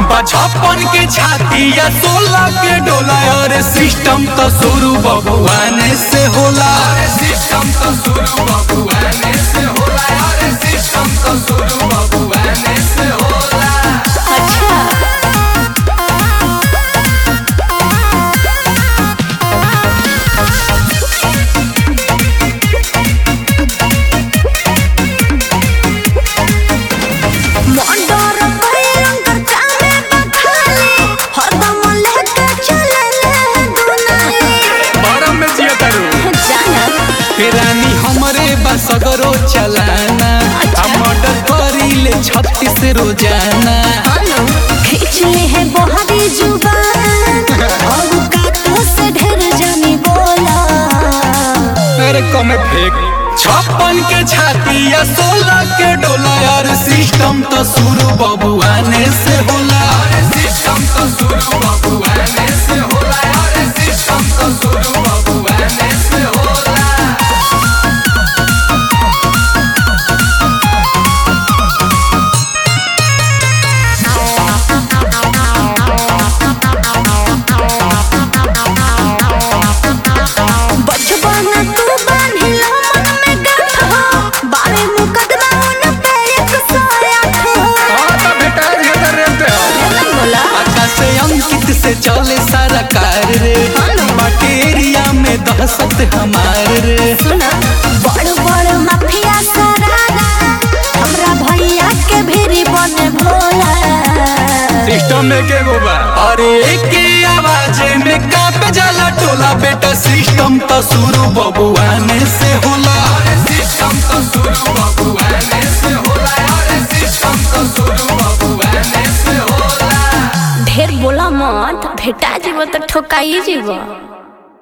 छप्पन के छाती या सोलह के डोला और सिस्टम तो शुरू बबुआने से होला सिस्टम तो शुरू बबुआने से होला और सिस्टम तो शुरू बबुआने से होला अच्छा मोंडोर भयंकर चामे बखाले हरदम लेके चले दुनाले बरम में जिया करू जाना रानी हमरे बसगरो चलाना आ मर्डर करी ले छत्तीस रोजाना हेलो खींच ले है बोहरी जुबान और काटो से ढेर जानी बोला अरे कमे फेंक छप्पन के छाती या सोलह के डोला यार सिस्टम तो शुरू बबुआने से होला सिस्टम तो शुरू बबुआने से होला यार सिस्टम तो शुरू बबुआने से होला बचपन तू बांधिला मन में गांठ हो बारे मुकदमा उन पे एक सौ आठ हो हाँ तो बेटा ये तो रेलते हो ना बोला आकाश से अंकित से चले सारा कार रे बाटे एरिया में दहशत हमार रे सुना बड़ बड़ माफिया सरारा हमरा भैया के भेरी बने भोला सिस्टम में के गोबा अरे एक आवाज में कांप जाला टोला बेटा सिस्टम तो शुरू बबुआने से होला सिस्टम तो शुरू बबुआने से होला अरे सिस्टम तो शुरू बबुआने से होला ढेर बोला मत भेटा जीव तो ठोकाई जीव